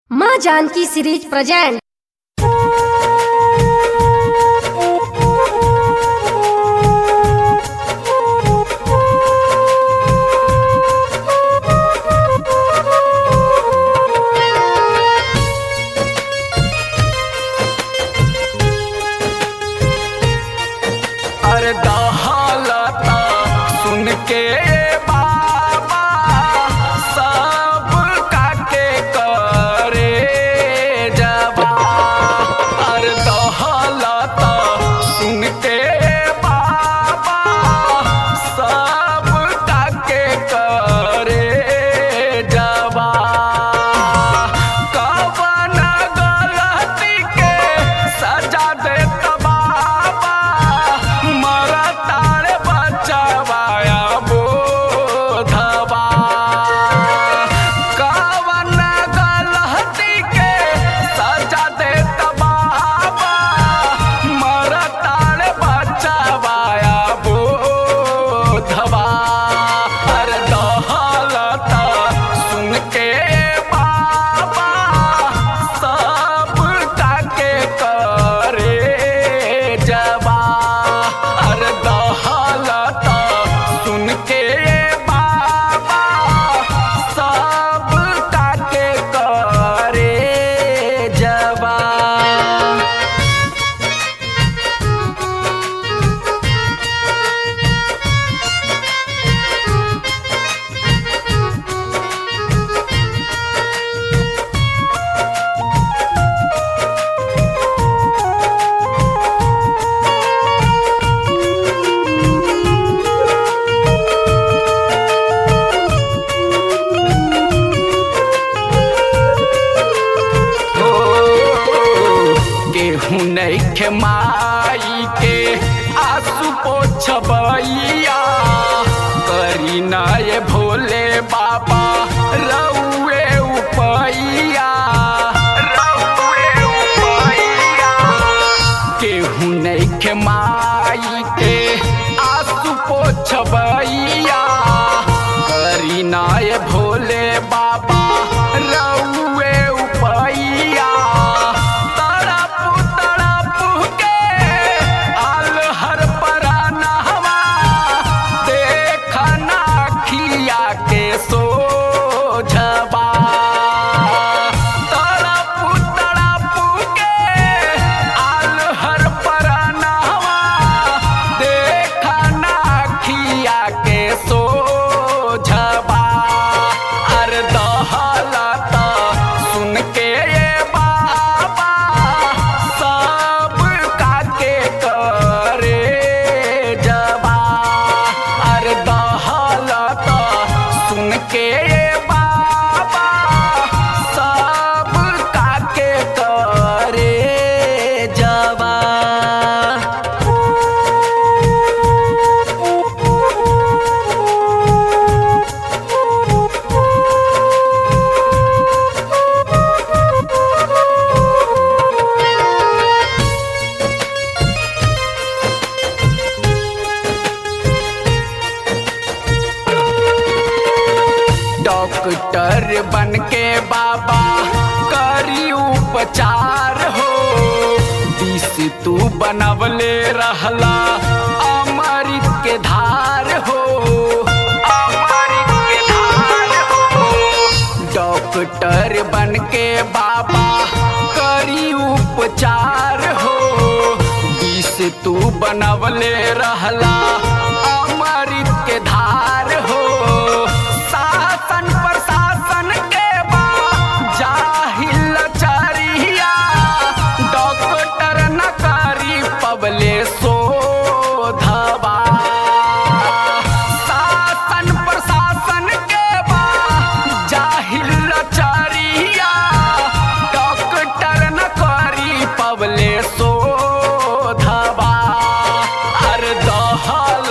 माँ Janaki series present अरे दहालता सुन के बाबा सब काके करे जबा अरे दहालता सुन के बाबा सब काके करे जबा कवन गलती के सजा दे बाबा मरतार बचवाया बोधवा कवन गलती के सजा दे बाबा मरतार बचवाया बोधवा अरे दहलता सुन के बाबा सब काके करे जबा अरे दहलता सुन के बाबा सब काके करे जबा हो गेहूं नैखे माई के आंसू पोछबैया करी ना ये भोले बाबा रउए उपैया रउए उपैया केहू नैखे माई के आंसू पोछबैया करी ना ये भोले बाबा रउए उपैया तड़प तड़प के आल हर परानहवा देखना खिया के सोझबा तड़प तड़प के आल हर परानहवा देखना खिया के सोझबा अरे दहलता सुन के ये बाबा सब काके करे जबा अरे दहलता सुन के ये बाबा सब काके करे जबा डॉक्टर बन के बाबा करी उपचार हो दिस तू बनवले रहला अमृत के धार हो अमृत के धार हो डॉक्टर बन के बाबा करी उपचार हो दिस तू बनवले रहला अमृत के धार हो शासन प्रशासन के बा जाहिल चरिया डॉक्टर न करी पबले शोधबा शासन प्रशासन के बा जाहिल चरिया डॉक्टर न करी पबले शोधबा अर दहल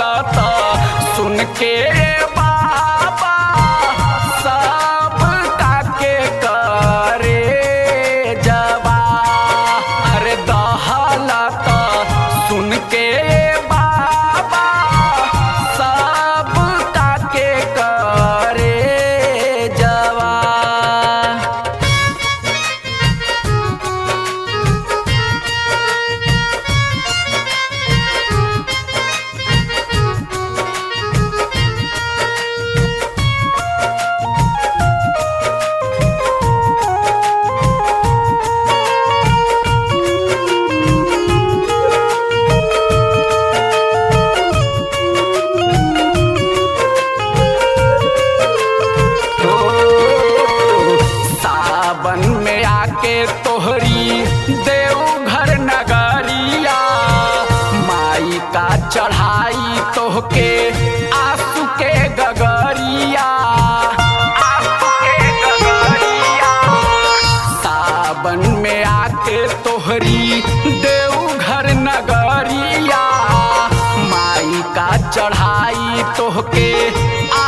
आके तोहरी देवघर नगरिया माई का चढ़ाई तोहके आंसू के गगरिया आंसू के गगरिया सावन में आके तोहरी देवघर नगरिया माई का चढ़ाई तोहके